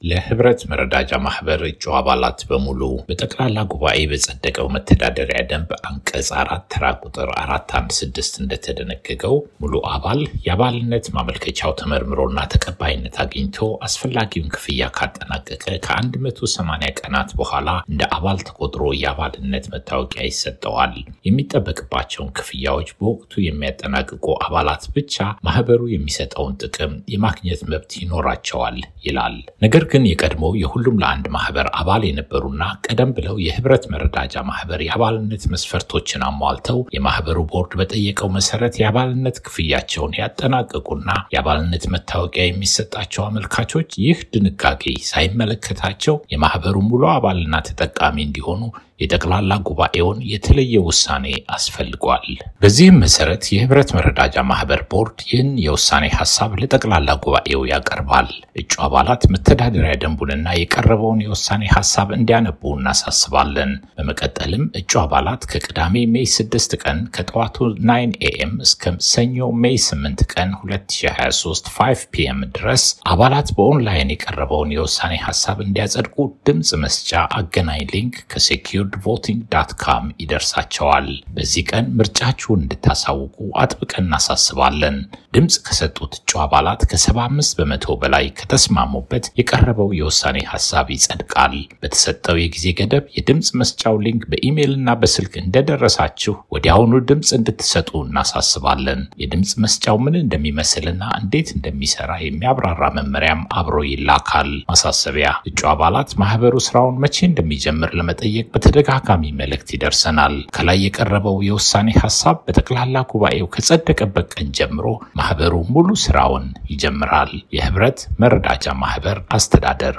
ለህብረት መረዳጃ ማህበር እጩ አባላት በሙሉ በጠቅላላ ጉባኤ በጸደቀው መተዳደሪያ ደንብ አንቀጽ አራት ተራ ቁጥር አራት አንድ ስድስት እንደተደነገገው ሙሉ አባል የአባልነት ማመልከቻው ተመርምሮና ተቀባይነት አግኝቶ አስፈላጊውን ክፍያ ካጠናቀቀ ከ180 ቀናት በኋላ እንደ አባል ተቆጥሮ የአባልነት መታወቂያ ይሰጠዋል። የሚጠበቅባቸውን ክፍያዎች በወቅቱ የሚያጠናቅቁ አባላት ብቻ ማህበሩ የሚሰጠውን ጥቅም የማግኘት መብት ይኖራቸዋል ይላል። ነገር ግን የቀድሞው የሁሉም ለአንድ ማህበር አባል የነበሩና ቀደም ብለው የህብረት መረዳጃ ማህበር የአባልነት መስፈርቶችን አሟልተው የማህበሩ ቦርድ በጠየቀው መሰረት የአባልነት ክፍያቸውን ያጠናቀቁና የአባልነት መታወቂያ የሚሰጣቸው አመልካቾች ይህ ድንጋጌ ሳይመለከታቸው የማህበሩ ሙሉ አባልና ተጠቃሚ እንዲሆኑ የጠቅላላ ጉባኤውን የተለየ ውሳኔ አስፈልጓል። በዚህም መሰረት የህብረት መረዳጃ ማህበር ቦርድ ይህን የውሳኔ ሀሳብ ለጠቅላላ ጉባኤው ያቀርባል። እጩ አባላት መተዳደሪያ ደንቡንና የቀረበውን የውሳኔ ሀሳብ እንዲያነቡ እናሳስባለን። በመቀጠልም እጩ አባላት ከቅዳሜ ሜይ 6 ቀን ከጠዋቱ 9 ኤኤም እስከ ሰኞ ሜይ 8 ቀን 2023 5 ፒኤም ድረስ አባላት በኦንላይን የቀረበውን የውሳኔ ሀሳብ እንዲያጸድቁ ድምፅ መስጫ አገናኝ ሊንክ ከሴኪር ቮቲንግ ዳት ካም ይደርሳቸዋል። በዚህ ቀን ምርጫችሁን እንድታሳውቁ አጥብቀን እናሳስባለን። ድምፅ ከሰጡት እጩ አባላት ከ75 በመቶ በላይ ከተስማሙበት የቀረበው የውሳኔ ሀሳብ ይጸድቃል። በተሰጠው የጊዜ ገደብ የድምፅ መስጫው ሊንክ በኢሜይልና በስልክ እንደደረሳችሁ ወዲያውኑ ድምፅ እንድትሰጡ እናሳስባለን። የድምፅ መስጫው ምን እንደሚመስልና እንዴት እንደሚሰራ የሚያብራራ መመሪያም አብሮ ይላካል። ማሳሰቢያ፣ እጩ አባላት ማህበሩ ስራውን መቼ እንደሚጀምር ለመጠየቅ በተደጋጋሚ መልእክት ይደርሰናል። ከላይ የቀረበው የውሳኔ ሀሳብ በጠቅላላ ጉባኤው ከጸደቀበት ቀን ጀምሮ ማህበሩ ሙሉ ስራውን ይጀምራል። የህብረት መረዳጃ ማህበር አስተዳደር